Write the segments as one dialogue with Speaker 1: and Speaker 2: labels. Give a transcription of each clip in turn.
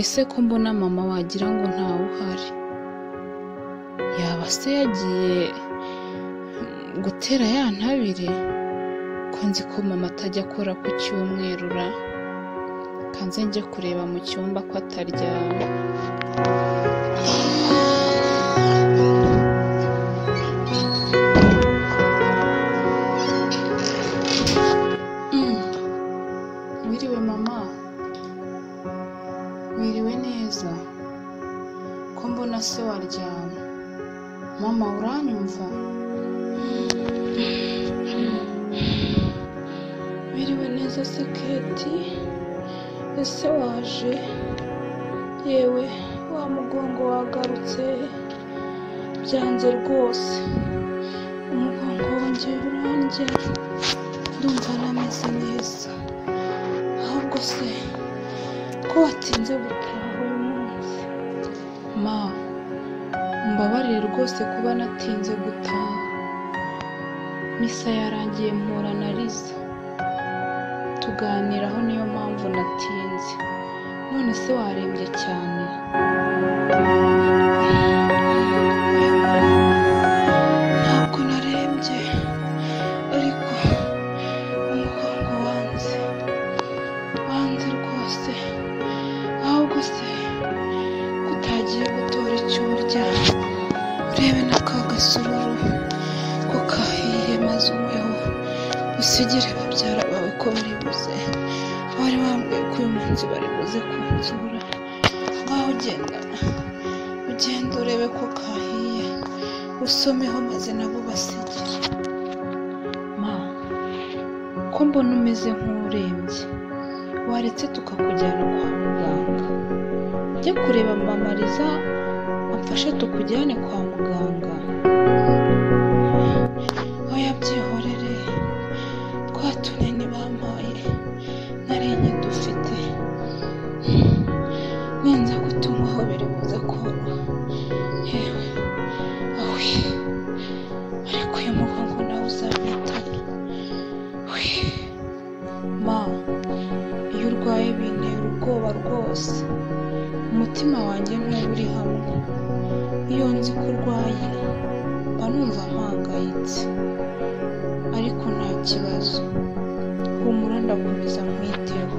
Speaker 1: Ese ko mbona mama wagira ngo ntawe uhari yaba se yagiye gutera ya ntabire ko nzi ko mama atajya akora ku cyumweru ra kanze njye kureba mu cyumba ko ataryamye Mm. wiriwe mama wiriwe neza ko mbona se waryamye mama uranyumva wiriwe neza se keti ese waje yewe wa mugongo wagarutse byanze rwose umugongo wanjye urandya ndumva ntameze neza ahubwo se ko watinze gutaha uyu munsi ma mbabarire rwose kuba natinze gutaha misa yarangiye mpura na riza tuganiraho niyo mpamvu natinze none se warembye cyane ntabwo narembye ariko umugongo wanze wanze rwose ahubwo se ko utagiye gutora icyo urya urebe na ka gasururu ko kahiye maze ubeho usigire babyara bawe ko bari buze bari bambwiye ko uyu munsi bari buze kunsura ngaho ugenda ugenda urebe ko kahiye usomeho maze nabo basigire ma ko mbona umeze nk'urembye waretse tukakujyana kwa muganga njye kureba mama Liza amfashe tukujyane kwa muganga oya byihorere twa tunini bampaye nari nkidufite ninza gutungwaho biri buze koroha yewe awi ariko uyu mugongo nawe uzamwitana wi ma iyo urwaye bintera ubwoba rwose umutima wanjye ntuba uri hamwe iyo nzi ko urwaye mba numva mpangayitse ariko nta kibazo humura ndakomeza nkwiteho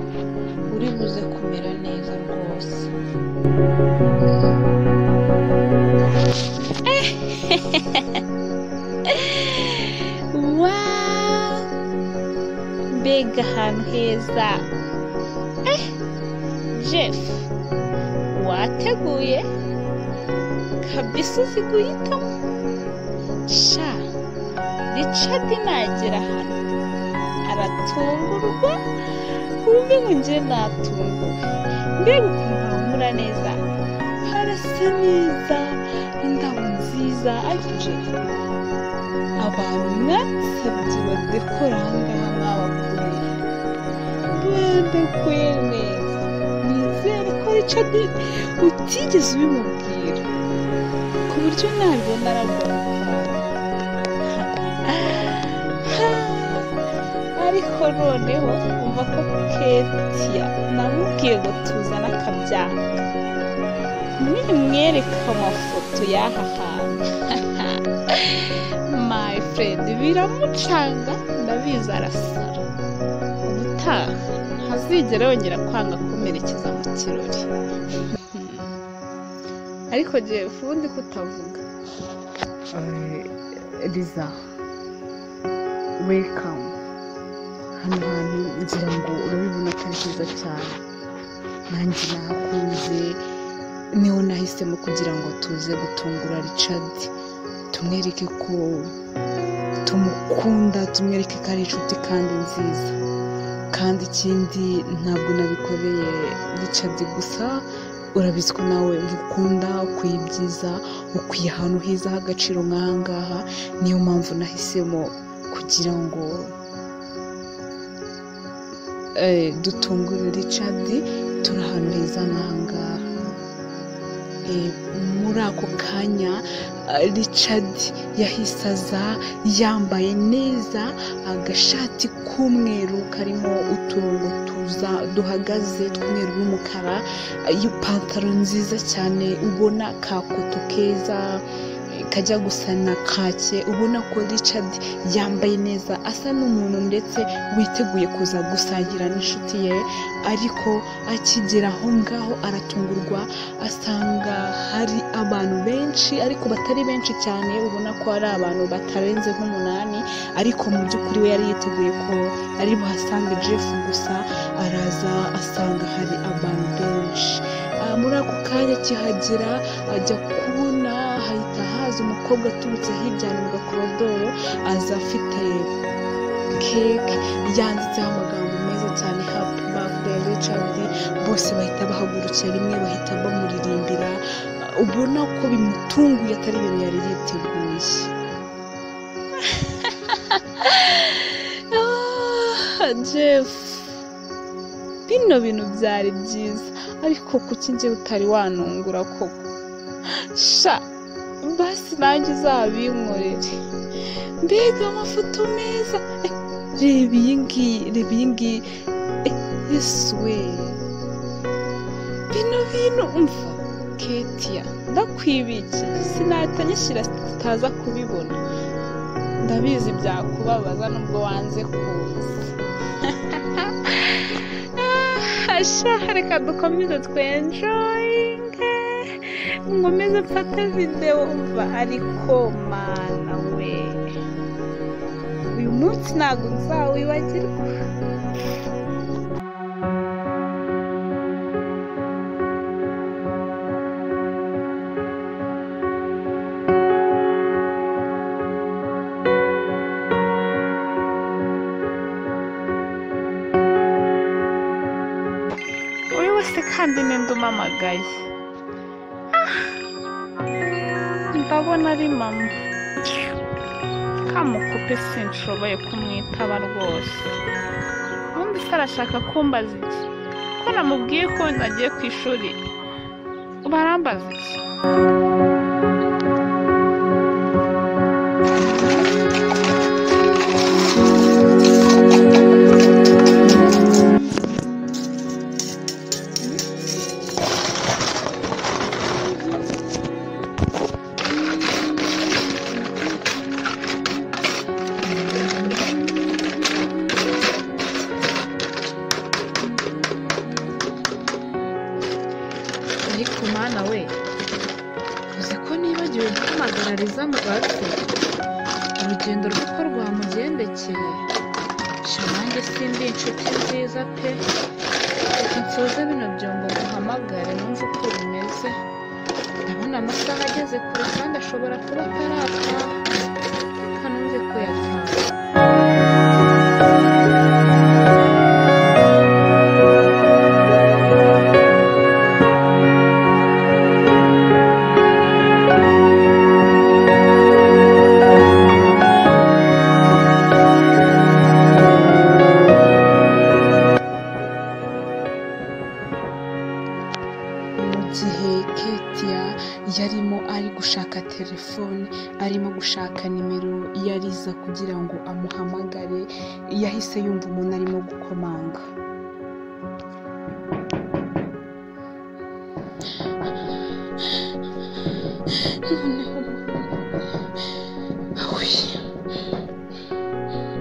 Speaker 1: uri buze kumera neza rwose
Speaker 2: Wow! mbega ahantu heza Eh, jeff wateguye kabisa uzi guhitamo sha richard nagera hano aratungurwa wumve ngo njye natunguwe mbega ukuntu hamura neza harasa neza indabo nziza ariko jeff abantu mwasabye badekora ahangaha mwabakoreye badekuye neza nizere ko Richard utigeze ubimubwira ku buryo nabibona aragwa ariko noneho umva ko ketia namubwiye ngo tuzane akabyaka nimwereka amafoto y'aha hantu my friend biramucanga ndabizi arasara ubutaha ntazigera yongera kwanga kumerekeza mu kirori ariko jewe ubundi kutavuga
Speaker 3: riza welikamu hano hantu ngira ngo urabibona ko ari heza cyane nanjye nahakunze niho nahisemo kugira ngo tuze gutungura richard tumwereke ko tumukunda tumwereke ko ari inshuti kandi nziza kandi ikindi ntabwo nabikoreye richard gusa urabizi ko nawe ukunda ukwiye ibyiza ukwiye ahantu heza h'agaciro nk'aha ngaha niyo mpamvu nahisemo kugira ngo eh, dutungure richard turi ahantu heza nk'aha ngaha Eh, muri
Speaker 1: muri ako kanya ah, richard yahise aza yambaye neza agashati k'umweru karimo uturongo tuza duhagaze tw'umweru n'umukara ah, ipantaro nziza cyane ubona ka koto keza kajya gusa na kake ubona ko richard yambaye neza asa n'umuntu ndetse witeguye kuza gusangira n'inshuti ye ariko akigera aho ngaho aratungurwa asanga hari abantu benshi ariko batari benshi cyane ubona ko ari abantu batarenze nk'umunani ariko mu by'ukuri we yari yiteguye ko ari buhasange jeff gusa araza asanga hari abantu benshi Ah, muri ako kanya akihagera ajya kubona hahita haza umukobwa aturutse hirya mu gakorodoro aza afite keke yanditseho amagambo meza cyane happy birthday richard bose bahita bahagurukira rimwe bahita bamuririmbira Ah, ubona ko bimutunguye atari ibintu yari yiteguye
Speaker 2: Ah, Jeff bino bintu byari byiza ariko kuki njye utari wanungura koko sha basi nanjye uzabinkorere mbega amafoto meza Eh, reba iyi ngiyi reba iyi ngiyi Eh, yesu we bino bintu umva ketiya ndakwibikiye sinahita nyishyira tutaza kubibona ndabizi byakubabaza nubwo wanze kuza Asha reka dukomeze twenjoyinge nkomeze mfate videwo umva ariko mana we uyu munsi ntabwo nzawibagirwa uri wese kandi ninde umamagaye Ah! ndabona ari mama kamukupe sinshoboye kumwitaba rwose ubundi se arashaka kumbaza iki ko namubwiye ko nagiye ku ishuri barambaza iki
Speaker 4: ariko mana we uzi ko nibagiwe guhamagara rizamu bato urugendo rw'uko rwamugendekeye sha nanjye simbi inshuti nziza pe reka nsoze bino byombo nguhamagare numve uko bimeze ndabona amasaha ageze kure kandi ashobora kuba atarataha reka numve ko yataha
Speaker 1: mu gihe ketiya yarimo ari gushaka telefone arimo gushaka nimero yariza kugira ngo amuhamagare yahise yumva umuntu arimo gukomanga noneho awe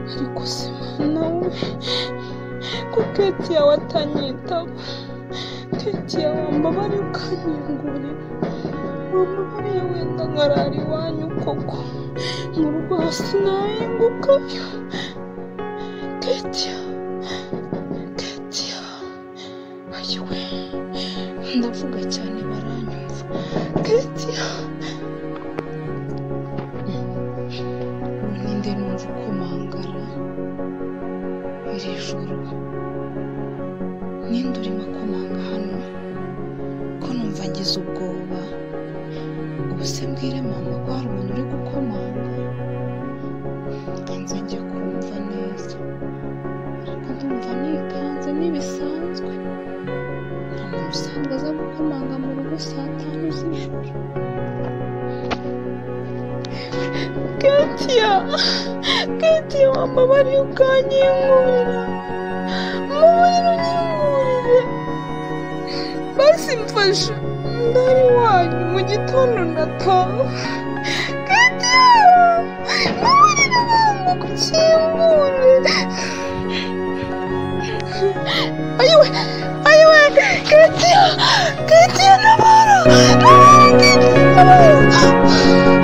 Speaker 1: ariko se mana we ko ketiya watanyitaba ketiya wambabariye ukanyingurira wambabariye wenda nkarara iwanyu koko mu rugo hasi nahingukayo ketiya ketiya ayiwe ndavuga cyane baranyumva ketiya ubu ninde numva ukomangara iri joro ninde urimo akomanga hano ko numva ngize ubwoba ubu se mbwire mama ko hari umuntu uri gukomanga kanze njye kumva neza ariko ndumva nikanze ntibisanzwe nta muntu usanzwe aza gukomanga mu rugo rugo saa tanu z'ijoro ketiya ketiya mama bari ukanyingurira mama unyingurire basi mfasha ndari wanyu mu gitondo ndataha ketiya mama nabanga kukingurira ayiwe ayiwe ketiya ketiya nabara nabara ketiya nabara